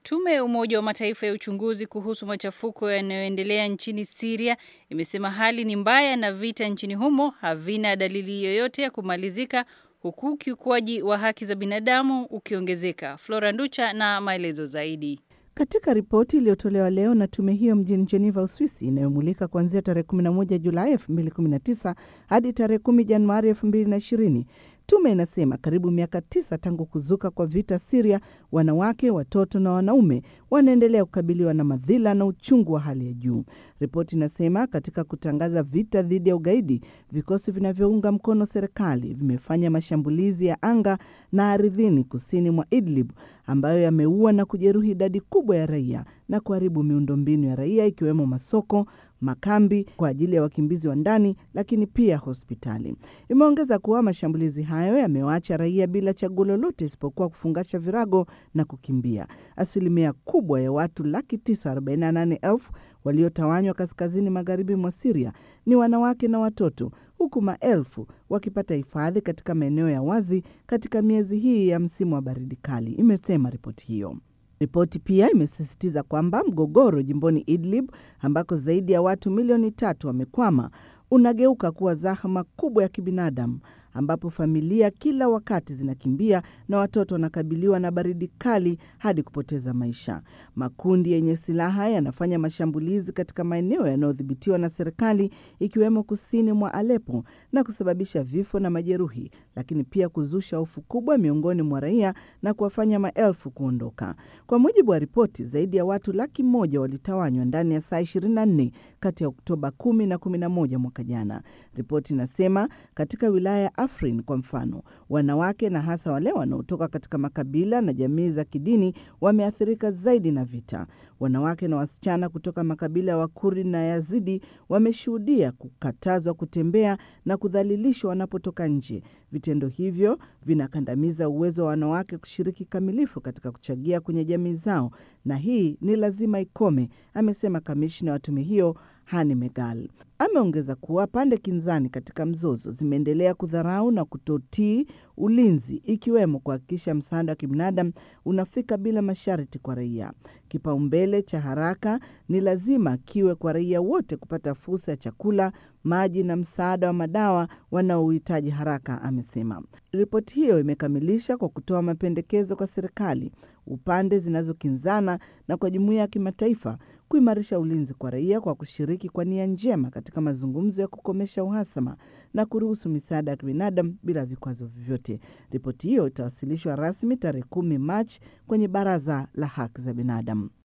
Tume ya Umoja wa Mataifa ya uchunguzi kuhusu machafuko yanayoendelea nchini Siria imesema hali ni mbaya na vita nchini humo havina dalili yoyote ya kumalizika huku ukiukwaji wa haki za binadamu ukiongezeka. Flora Nducha na maelezo zaidi. Katika ripoti iliyotolewa leo na tume hiyo mjini Geneva, Uswisi, inayomulika kuanzia tarehe 11 Julai 2019 hadi tarehe 10 Januari 2020, tume inasema karibu miaka tisa tangu kuzuka kwa vita Siria, wanawake, watoto na wanaume wanaendelea kukabiliwa na madhila na uchungu wa hali ya juu. Ripoti inasema katika kutangaza vita dhidi ya ugaidi, vikosi vinavyounga mkono serikali vimefanya mashambulizi ya anga na ardhini kusini mwa Idlib ambayo yameua na kujeruhi idadi kubwa ya raia na kuharibu miundombinu ya raia ikiwemo masoko, makambi kwa ajili ya wakimbizi wa ndani, lakini pia hospitali. Imeongeza kuwa mashambulizi hayo yamewaacha raia bila chaguo lolote isipokuwa kufungasha virago na kukimbia. Asilimia kubwa ya watu laki tisa arobaini na nane elfu waliotawanywa kaskazini magharibi mwa Siria ni wanawake na watoto, huku maelfu wakipata hifadhi katika maeneo ya wazi katika miezi hii ya msimu wa baridi kali, imesema ripoti hiyo. Ripoti pia imesisitiza kwamba mgogoro jimboni Idlib ambako zaidi ya watu milioni tatu wamekwama unageuka kuwa zahma kubwa ya kibinadamu ambapo familia kila wakati zinakimbia na watoto wanakabiliwa na baridi kali hadi kupoteza maisha. Makundi yenye silaha yanafanya mashambulizi katika maeneo yanayodhibitiwa na serikali ikiwemo kusini mwa Aleppo na kusababisha vifo na majeruhi, lakini pia kuzusha hofu kubwa miongoni mwa raia na kuwafanya maelfu kuondoka. Kwa mujibu wa ripoti, zaidi ya watu laki moja walitawanywa ndani ya saa 24 kati ya Oktoba 10 na 11 mwaka jana. Ripoti inasema katika wilaya ya Afrin kwa mfano, wanawake na hasa wale wanaotoka katika makabila na jamii za kidini wameathirika zaidi na vita. Wanawake na wasichana kutoka makabila ya Wakurdi na Yazidi wameshuhudia kukatazwa kutembea na kudhalilishwa wanapotoka nje. Vitendo hivyo vinakandamiza uwezo wa wanawake kushiriki kamilifu katika kuchangia kwenye jamii zao, na hii ni lazima ikome, amesema kamishna wa tume hiyo Hani Megal. Ameongeza kuwa pande kinzani katika mzozo zimeendelea kudharau na kutotii ulinzi, ikiwemo kuhakikisha msaada wa kibinadamu unafika bila masharti kwa raia. Kipaumbele cha haraka ni lazima kiwe kwa raia wote kupata fursa ya chakula, maji na msaada wa madawa wanaohitaji haraka, amesema. Ripoti hiyo imekamilisha kwa kutoa mapendekezo kwa serikali, upande zinazokinzana na kwa jumuiya ya kimataifa kuimarisha ulinzi kwa raia kwa kushiriki kwa nia njema katika mazungumzo ya kukomesha uhasama na kuruhusu misaada ya kibinadamu bila vikwazo vyovyote. Ripoti hiyo itawasilishwa rasmi tarehe kumi Machi kwenye Baraza la Haki za Binadamu.